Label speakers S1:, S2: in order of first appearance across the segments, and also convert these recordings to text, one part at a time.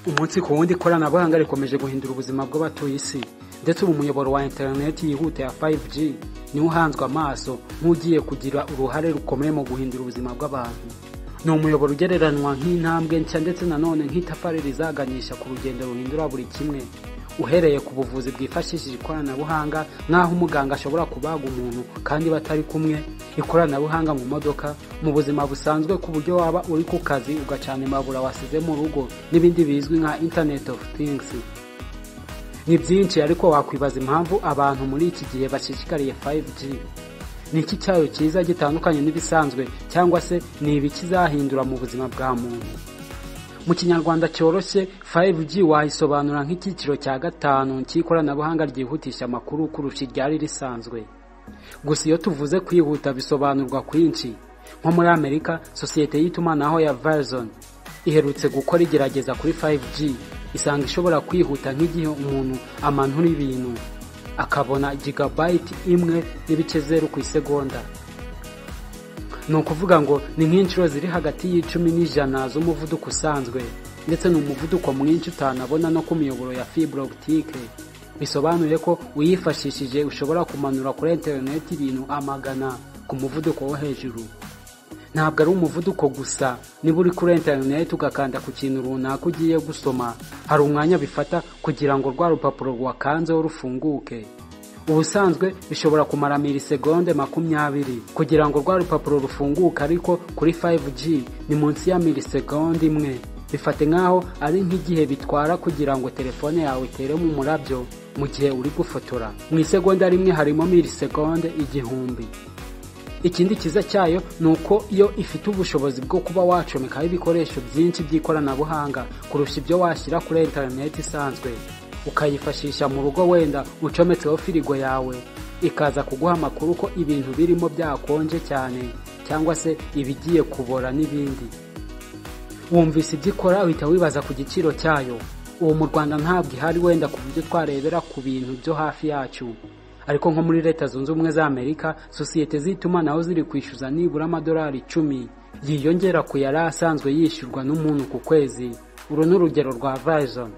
S1: umunsi ku wundi ikoranabuhanga rikomeje guhindura ubuzima bw'abatuye isi ndetse ubu umuyoboro wa interineti yihuta ya 5G niwo uhanzwe amaso nk'ugiye kugira uruhare rukomeye mu guhindura ubuzima bw'abantu ni umuyoboro ugereranywa nk'intambwe nshya ndetse nanone nk'itafari rizaganisha ku rugendo ruhindura buri kimwe uhereye ku buvuzi bwifashishije ikoranabuhanga nk'aho umuganga ashobora kubaga umuntu kandi batari kumwe ikoranabuhanga mu modoka mu buzima busanzwe ku buryo waba uri ku kazi ugacana imabura wasize mu rugo n'ibindi bizwi nka internet of things ni byinshi ariko wakwibaza impamvu abantu muri iki gihe bashishikariye 5G ni iki cyayo cyiza gitandukanye n'ibisanzwe cyangwa se ni ibi kizahindura mu buzima bwa muntu mu kinyarwanda cyoroshye 5G wayisobanura nk'icyiciro cya gatanu cy'ikoranabuhanga ryihutisha amakuru kurusha iryari risanzwe gusa iyo tuvuze kwihuta bisobanurwa kwinshi nko muri amerika sosiyete y'itumanaho ya verizon iherutse gukora igerageza kuri 5G isanga ishobora kwihuta nk'igihe umuntu amanura ibintu akabona gigabayiti imwe n'ibice zeru ku isegonda ni ukuvuga ngo ni nk'inshuro ziri hagati y'icumi n'ijana z'umuvuduko usanzwe ndetse ni umuvuduko mwinshi utanabona no ku miyoboro ya fibulogitike bisobanuye ko uyifashishije ushobora kumanura kuri interineti ibintu amagana ku muvuduko wo hejuru ntabwo ari umuvuduko gusa niba uri kuri interineti ugakanda ku kintu runaka ugiye gusoma hari umwanya bifata kugira ngo rwa rupapuro rwakanzeho rufunguke ubusanzwe bishobora kumara milisegonde makumyabiri kugira ngo rwa rupapuro rufunguke ariko kuri 5G ni munsi ya milisegonde imwe bifate nk'aho ari nk'igihe bitwara kugira ngo telefone yawe itere mu murabyo mu gihe uri gufotora mu isegonda rimwe harimo milisegonde igihumbi ikindi cyiza cyayo ni uko iyo ifite ubushobozi bwo kuba wacomekaho ibikoresho byinshi by'ikoranabuhanga kurusha ibyo washyira kuri interineti isanzwe ukayifashisha mu rugo wenda ucometseho firigo yawe ikaza kuguha amakuru ko ibintu birimo byakonje cyane cyangwa se ibigiye kubora n'ibindi wumvise ibyo ikora uhita wibaza ku giciro cyayo ubu mu rwanda ntabwo ihari wenda ku buryo twarebera ku bintu byo hafi yacu ariko nko muri leta zunze ubumwe za amerika sosiyete z'itumanaho ziri kwishyuza nibura amadolari icumi yiyongera ku yari asanzwe yishyurwa n'umuntu ku kwezi uru ni urugero rwa verizon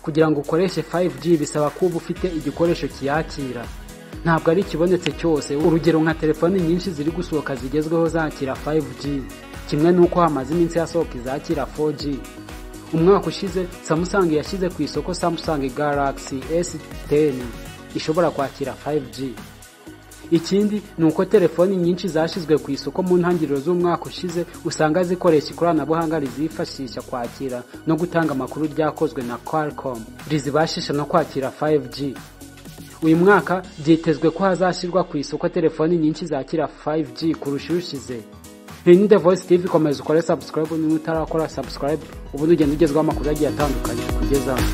S1: kugira ngo ukoreshe 5G bisaba kuba ufite igikoresho kiyakira ntabwo ari ikibonetse cyose urugero nka telefoni nyinshi ziri gusohoka zigezweho zakira 5G kimwe n'uko hamaze iminsi hasohoka izakira 4G umwaka ushize Samsung yashyize ku isoko Samsung Galaxy S10 ishobora kwakira 5G ikindi ni uko telefoni nyinshi zashyizwe ku isoko mu ntangiriro z'umwaka ushize usanga zikoresha ikoranabuhanga rizifashisha kwakira no gutanga amakuru ryakozwe na Qualcomm rizibashisha no kwakira 5G uyu mwaka byitezwe ko hazashyirwa ku isoko telefoni nyinshi zakira 5G kurusha irushize iyi ni The Voice TV komeza ukore subscribe niba utarakora subscribe ubundi ugenda ugezwaho amakuru agiye atandukanye kugezaho